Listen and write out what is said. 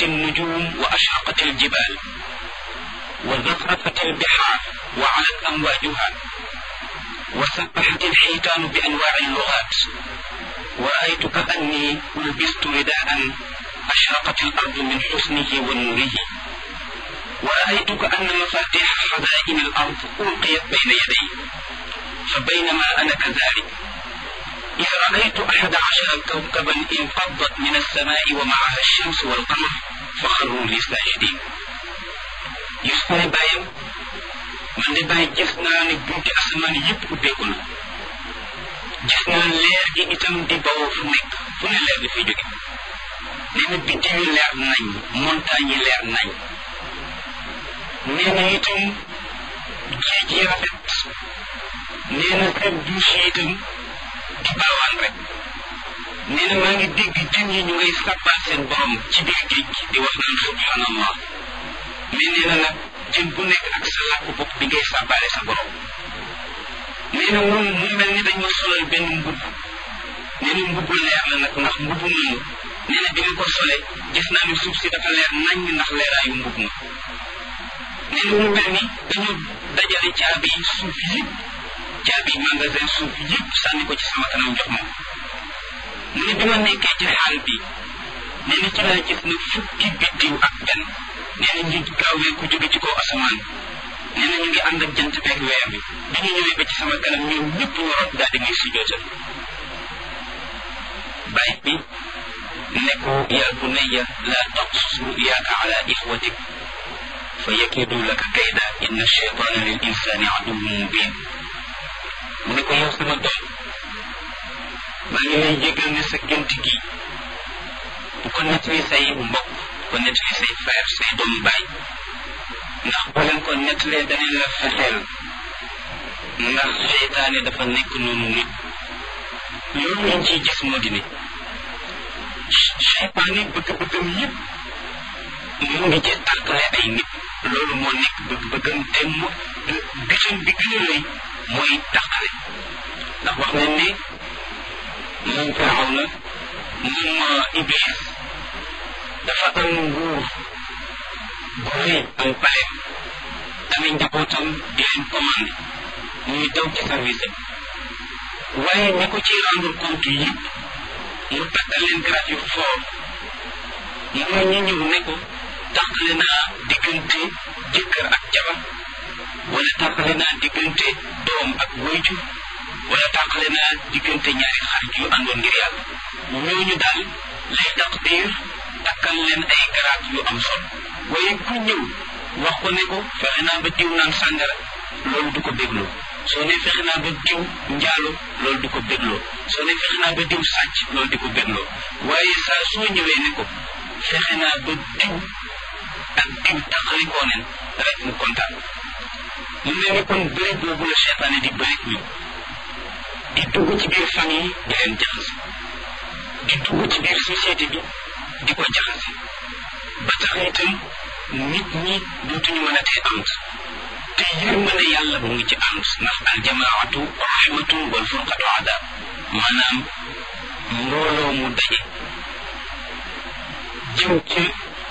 انكدرت النجوم وأشرقت الجبال وزخرفت البحار وعلت أمواجها وسبحت الحيتان بأنواع اللغات ورأيت كأني لبست رداء أشرقت الأرض من حسنه ونوره ورأيت كأن مفاتيح خزائن الأرض ألقيت بين يدي فبينما أنا كذلك إذ رأيت أحد عشر كوكبا انفضت من السماء ومعها الشمس والقمر فخروا لي ساجدين يسكن بايم man de bàyyi gis naa ne bunti asamaan yëpp ubbeeku na gis naa leer gi itam di bawoo fu nekk fu ne leer di fi jóge nee na biddiw yi leer nañ montagne yi leer nañ nee na itam géej yi rafet nee na kër douche yi itam di baawaan rek nee na maa ngi dégg jën yi ñu ngay sàbbal seen borom ci biir géej gi di wax naan subhanallah mais nee na nag jën bu nekk ak sa làkk bopp bi ngay sàbbaale sa borom nee na moom mu mel ni dañ ma solal benn mbubb nee na mbubb leer la nag ndax mbubb moomu nee na bi ma ko sole gis naa ni suuf si dafa leer nañ ndax leeraayu mbubb ma nee na mu mel ni dañu dajale caabi suuf yëpp caabi magasin suuf yëpp sànni ko ci sama kanam jox ma mu ne bi ma nekkee ci xaal bi nee na ci laa gis na fukki biddiw ak benn nee na ñu gaawee ku jóge ci kaw asamaan nee na ñu ngi ànd ak jant beeg weer bi bi ñu ñëwee ba ci sama kanam ñoom ñëpp waroon daal di may sujootal bàyyi bi ne ko yaa bunayya laa taqsus ruyaaka ala ixwatik fa yakidu laka kayda inna cheytaana lil insani aduwwun mubin mu ne ko yow sama doom maa ngi lay jégal ne sa gént gi bu ko nettali say mbokk ko nettali say frère say doomu baay ndax boo leen ko nettalee danañ la fexeel ndax seytaane dafa nekk noonu nit loolu lañ ciy gis moo di ne seytaane bëgg-bëggam yëpp mu ngi ci tàqale ay nit loolu moo nekk bëgg-bëggam te mu gisam bi gën a rëy mooy tàqale ndax wax nañ ne moom firaw na moom iblis dafa am nguur gu rëy am paleem amee njabootam di leen commandé ñuy daw ci service am waaye ñi ko ci rendre compte yëpp mu takkal leen grade yu fort mooy ñi ñëw ne ko tàqale naa diggante jëkkër ak jabar wala tàqale naa diggante doom ak wayjur wala tàqale naa diggante ñaari xarit yu àndoon ngir yàlla ñooñu daal lay taqdir takkal leen ay garaat yu am solo waaye ku ñëw wax ko ne ko fexe naa ba diw naan sàngara loolu du ko bégloo soo ne fexe naa ba diw njaalo loolu du ko bégloo soo ne fexe naa ba diw sàcc loolu di ko bégloo waaye saa soo ñëwee ne ko fexe naa ba diw ak diw taxalikoo nen rek mu kontaan mu mel ni kon bëri boobu la seetaane di bëri ñoom di dugg ci biir famille di leen jaxase di dugg ci biir société bi di ko jaxase ba tax itam nit ñi dootuñu mën a tee ànd te yërmande yàlla mu ngi ci ànd ndax aljamaatu rahmatu wal furqatu adab maanaam mbooloo mu daje jëm ci